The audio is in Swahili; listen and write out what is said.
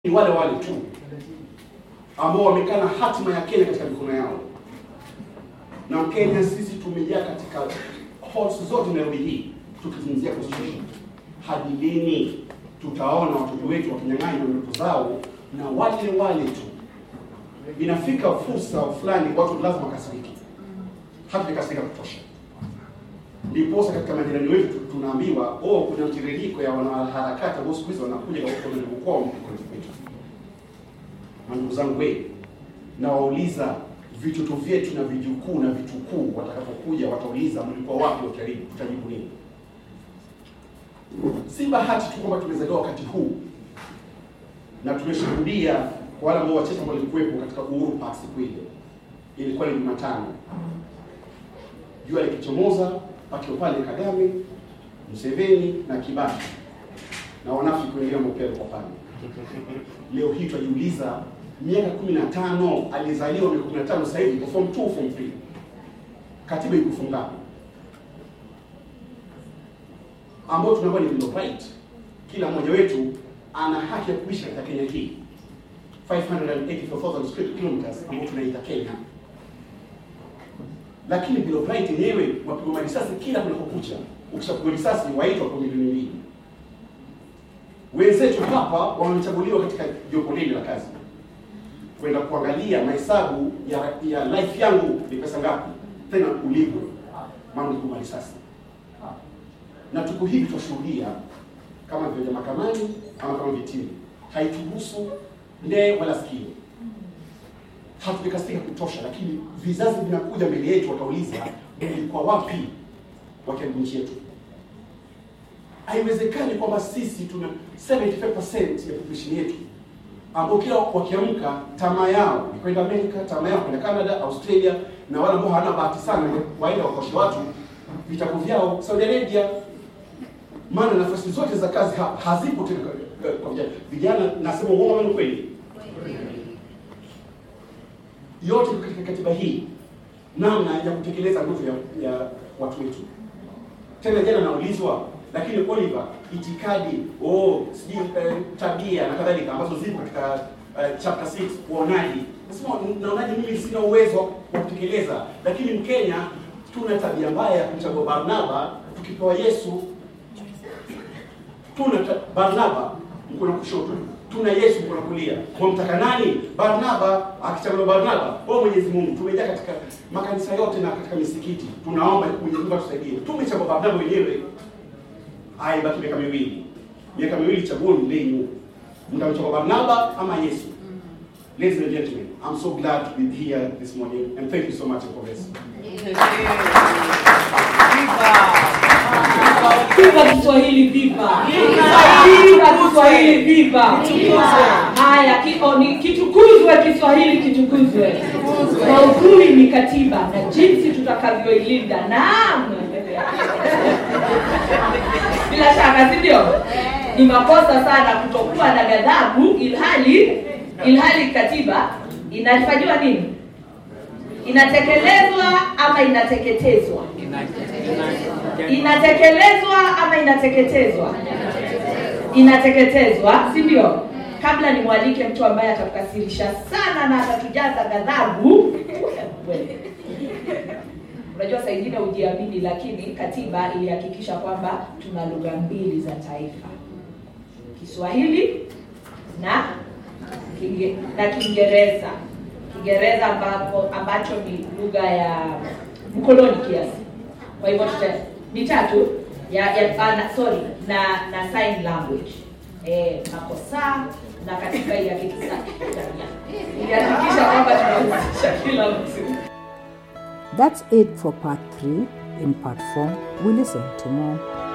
ni wale wale tu ambao wamekaa na hatima ya Kenya katika mikono yao. Na Kenya sisi tumejaa katika halls zote Nairobi hii tukizungumzia constitution. Hadi lini tutaona watoto wetu wakinyang'anywa ndoto zao na wale wale tu? Inafika fursa fulani watu lazima wakasiriki, hatujakasirika kutosha. Ndiposa katika majirani wetu tunaambiwa oh, kuna mtiririko ya wanaharakati ambao siku hizi wanakuja kwa kwao kwetu. Ndugu zangu we, nawauliza vitoto vyetu na vijukuu na vitukuu watakapokuja, watauliza mlikuwa wapi wakaribu, tutajibu nini? Si bahati tu kwamba tumezaliwa wakati huu na tumeshuhudia kwa wale ambao wachache ambao walikuwepo katika Uhuru Park siku ile, ilikuwa ni Jumatano, jua likichomoza, pakiwa pale Kagame, Museveni na Kibaki na wanafiki wengine ambao pia walikuwa pale. Leo hii tunajiuliza miaka 15 alizaliwa miaka 15 sasa hivi form 2 form 3 katiba iko ngapi? ambao tunaambiwa ni bill of right. Kila mmoja wetu ana haki ya kuishi katika Kenya hii 584,000 square kilometers ambao tunaita Kenya, lakini bill of right yenyewe wapigwa marisasi kila kunapokucha. Ukishapigwa risasi waitwa kwa milioni mbili. Wenzetu hapa wamechaguliwa katika jopo lile la kazi kwenda kuangalia mahesabu ya ya life yangu ni pesa ngapi, tena ulipwe, maana ulipigwa risasi. Na tuko hivi tunashuhudia kama vile mahakamani ama kama vitini, haituhusu ndee wala sikio. Hatujakasika kutosha, lakini vizazi vinakuja mbele yetu, watauliza mlikuwa wapi wakaribu nchi yetu? Haiwezekani kwamba sisi tuna 75% ya population yetu ambao kila wakiamka tamaa yao ni kwenda Amerika, tamaa yao kwenda Canada, Australia, na wale ambao hawana bahati sana waenda wakoshe watu vitabu vyao Saudi Arabia. Maana nafasi zote za kazi ha, hazipo tena kwa- kwa vijana. Vijana nasema uongo ama ni kweli? Yote katika katiba hii, namna ya kutekeleza ndoto ya, ya watu wetu. Tena jana naulizwa, lakini Oliver, itikadi oh, sijui eh, tabia na kadhalika ambazo zipo katika eh, chapter 6 uonaji, nasema naonaje? Mimi sina uwezo wa kutekeleza, lakini Mkenya tuna tabia mbaya ya kumchagua Barnaba tukipewa Yesu. Tuna ta- Barnaba mkono kushoto, tuna Yesu mkono kulia. Wamtaka nani? Barnaba. Akichaguliwa Barnaba, wewe Mwenyezi Mungu, tumejaa katika makanisa yote na katika misikiti, tunaomba Mwenyezi Mungu atusaidie. Tumechagua Barnaba wenyewe, haya baki miaka miwili, miaka miwili, chaguoni lenyu, mtamchagua Barnaba ama Yesu? Ladies and gentlemen, I'm so glad to be here this morning and thank you so much for this. Viva Kiswahili, viva! Viva Kiswahili, viva! Haya, kiko ni kitukuzwe Kiswahili, kitukuzwe. Maudhui ni katiba na jinsi tutakavyoilinda. Naam, bila shaka, si ndio? Ni makosa sana kutokuwa na ghadhabu, ilhali ilhali katiba inafanyiwa nini? Inatekelezwa ama inateketezwa? inatekelezwa ama inateketezwa? Inateketezwa, si ndio? Kabla nimwalike mtu ambaye atakukasirisha sana na atatujaza ghadhabu. Wewe. Unajua saa ingine hujiamini, lakini katiba ilihakikisha kwamba tuna lugha mbili za taifa, Kiswahili na Kinge, na Kiingereza. Kiingereza ambapo ambacho ni lugha ya mkoloni kiasi. Kwa hivyo tuta ni tatu ya, ya ah, na, sorry na na sign language eh, makosa na katika ilihakikisha ilihakikisha kwamba tunahusisha kila mtu. That's it for part 3. In part 4, we listen to more